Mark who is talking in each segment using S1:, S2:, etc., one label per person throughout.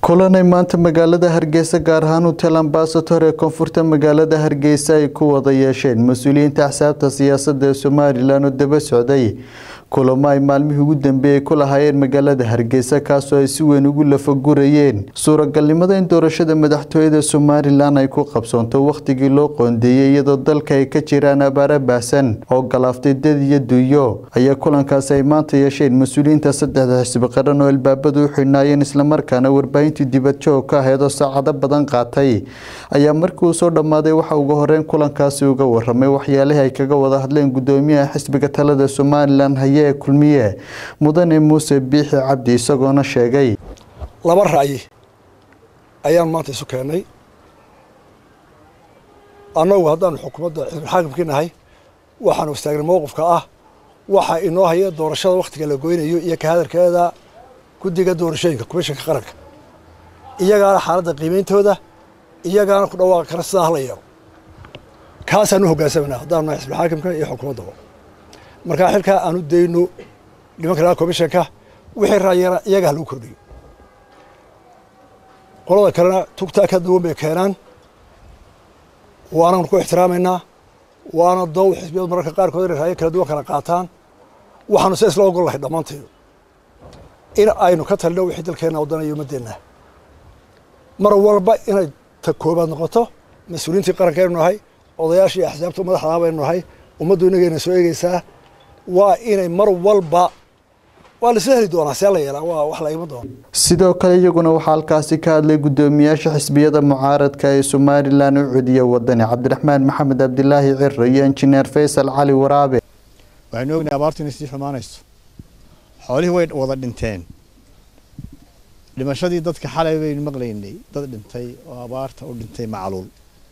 S1: kulanay maanta magaalada hargeysa gaar ahaan hotel ambasator ee koonfurta magaalada hargeysa ay ku wada yeesheen mas-uuliyiinta axsaabta siyaasadda ee somalilan oo daba socday kulamo ay maalmihii ugu dambeeyey ku lahaayeen magaalada hargeysa kaasoo ay si weyn ugu lafagurayeen suuragalnimada in doorashada madaxtooyada somalilan ay ku qabsoonto wakhtigii loo qoondeeyey iyadoo dalka ay ka jiraan abaara baahsan oo galaaftay dad iyo duuyo ayaa kulankaasi ay maanta yeesheen mas-uuliyiinta saddexda xisbi qaran oo albaabadu u xidhnaayeen islamarkaana warbaahintii dibadjoog ka ahayd oo saacado badan qaatay ayaa markii uu soo dhammaaday waxa uga horeyn kulankaasi uga waramay waxyaalihii ay kaga wada hadleen gudoomiyaha xisbiga talada somalilan haye ee kulmiye mudane muuse biixi cabdi isagoona sheegay
S2: laba ra'yi ayaan maanta isu keennay annagu haddaanu xukuumadda xisbulxaakimkii nahay waxaanu istaagnay mowqifka ah waxa inoo haya doorashada wakhtiga la goynayo iyo ka hadalkeeda guddiga doorashooyinka komishanka qaranka iyagaana xaaladda qiimeyntooda iyagaana ku dhawaaqi kara sidaa hala yeelo kaasaan u hoggaansamanaa haddaanu nahay xisbulxaakimka iyo xukuumaddaba markaa xilkaa aanu dayno nimanka laga komishanka wixii raayana iyagaa lagu kordhiyo qolada kalena tugtaa ka duwan bay keenaan waananu ku ixtiraamaynaa waana dow xisbiyadu mararka qaarkood inay raayo kala duwan kala qaataan waxaanu se isla ogol lahay dhammaanteedu in aynu ka talino wixii dalkeenna wadanayo ummaddeenna mar walba inay ta koobaad noqoto mas-uuliyiintii qaranka aynu nahay odayaashii axsaabta madaxdaa baynu nahay ummaddu inagayna soo eegeysaa waa inay mar walba waa la isla heli doonaa see la yeelaa waa wax la iman doona
S1: sidoo kale iyaguna waxaa halkaasi ka hadlay gudoomiyaasha xisbiyada mucaaradka ee somalilan u cediya wadani cabdiraxmaan maxamed cabdilaahi ciro iyo injineer faysal cali waraabe
S3: waxaynu ognahay abaartu inay sii xumaanayso xoolihii way wada dhinteen dhimashadii dadka xalay baynu maqlaynay dad dhintay oo abaarta u dhintay macluul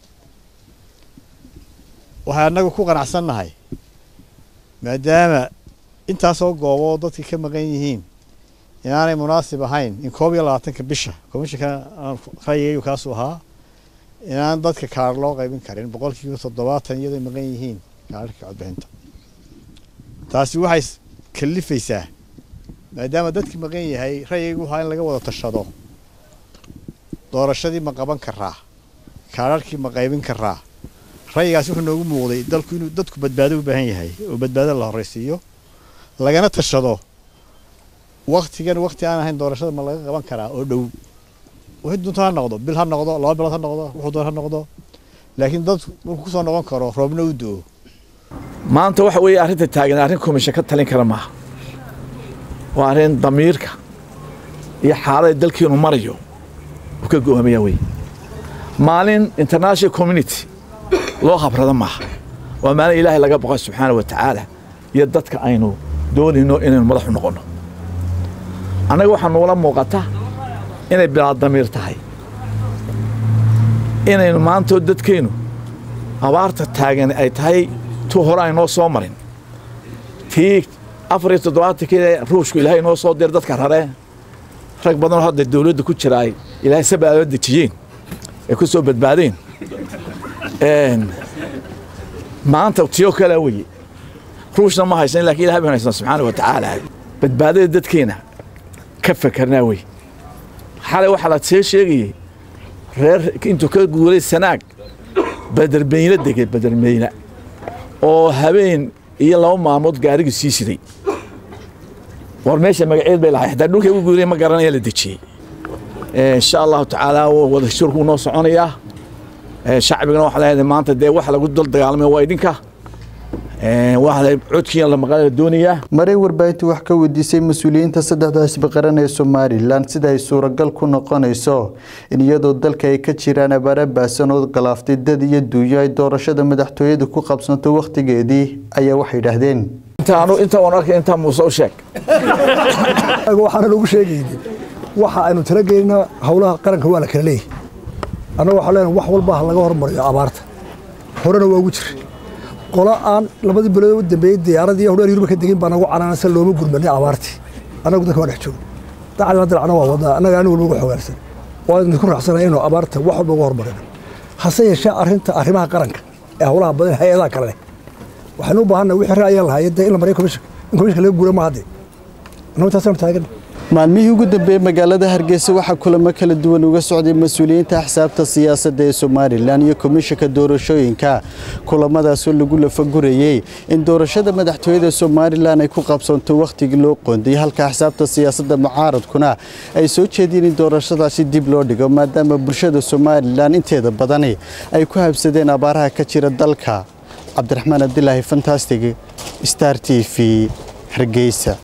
S3: waxay annagu ku qanacsannahay maadaama intaasoo gooboo dadka ka maqan yihiin inaanay munaasib ahayn in koob iyo labaatanka bisha komishanka rayigaygu kaasuu ahaa inaan dadka kaar loo qaybin karin boqolkiiba toddobaatan iyadoo maqan yihiin kaararka codbixinta taasi waxay kalifaysaa maadaama dadki maqan yahay rayigaygu ahaa in laga wada tashado doorashadii ma qaban karaa kaararkii ma qaybin karaa rayigaasi wuxuu noogu muuqday dalku inuu dadku badbaado u baahan yahay oo badbaado la horraysiiyo lagana tashado waktigan wakti aan ahayn doorashada ma laga qaban karaa oo dhow wixii doonto ha noqdo bil ha noqdo laba bilood ha noqdo wuxuu doon ha noqdo laakiin dadku markuu kusoo noqon karo roobna u do-o
S4: maanta waxa weeye arrinta taagan arrin komishan ka talin kara maaha waa arrin damiirka iyo xaalada dalkiinu marayo uu ka go'aamaya wey maalin international community loo habrada maaha waa maalin ilaahay laga boqo subxaana wa tacaala iyo dadka aynu doonayno inaynu madaxu noqonno annaga waxaa nuula muuqata inay bilaad damiir tahay inaynu maantoo dadkeennu abaarta taagan ay tahay tu hore aynoo soo marin tii afar iyo toddobaatankii ruushku ilaahay inoo soo dir dadka rare rag badanoo hadda dawladda ku jira ay ilaahay sabaadoo dejiyeen ay ku soo badbaadeen maanta tiyoo kalea weye ruushna ma haysan lakin ilahay baan haysana subxaana wa tacaala badbaadada dadkeena ka fakarnaa wey xalay waxaa la see sheegayey reer intuu ka guuray sanaag badermeyne degay badermeyne oo habeen iyo laba maalmood gaarigii sii siday war meesha magaceed bay lahay hataa dhulkay ugu guuray ma garanaya la dejiyey insha allahu tacaala wada shurkuu noo soconayaa shacbigana waxaa leedahay maanta dee wax lagu dul dagaalamay waa idinka waa codkiina la maqla doonayaa
S1: maray warbaahintu wax ka weydiisay mas-uuliyiinta saddexda xisbi qaran ee somalilan sida ay suuragal ku noqonayso in iyadoo dalka ay ka jiraan abaara baahsan oo galaaftay dad iyo duunyo ay doorashada madaxtooyada ku qabsanto wakhtigeedii ayaa waxay yidhaahdeen
S4: inta waan arkay intaa muuse u sheeg
S2: waxaana lagu sheegaynin waxa aynu talageynaa howlaha qaranka waa la kala leeyahy annaga waxaa leenahay wax walba ha laga hormariyo abaarta horena waa ugu jira qola aan labadii bilood u dambeeyey diyaaradii hodheer yurba ka degin baa nagu canaanasa looma gurmanay abaartii annagu dadka waa dhex joogo dacdina dilacna waa wadnaa annaga ani walba uga xogaansan waa idinku raaxsanaya inuu abaarta wax walba uga hormarino hase yeeshee arrinta arrimaha qaranka ee howlaha badan hay-adaha kale leh waxaynu u baahannahay wixii ra'ayaan lahaayeen dee in la mariyo komishanka in komishanka laga guura maaha dee annagu intaasanu taagan
S1: maalmihii ugu dambeeyey magaalada hargeysa waxaa kulamo kala duwan uga socday mas-uuliyiinta axsaabta siyaasadda ee somalilan iyo komishanka doorashooyinka kulamadaasoo lagu lafagurayey in doorashada madaxtooyada somalilan ay ku qabsanto wakhtigii loo qoondayay halka axsaabta siyaasadda mucaaradkuna ay soo jeediyeen in doorashadaasi dib loo dhigo maadaama bulshada somalilan inteeda badani ay ku habsadeen abaaraha ka jira dalka cabdiraxmaan abdilaahi fantastig star t v hargeysa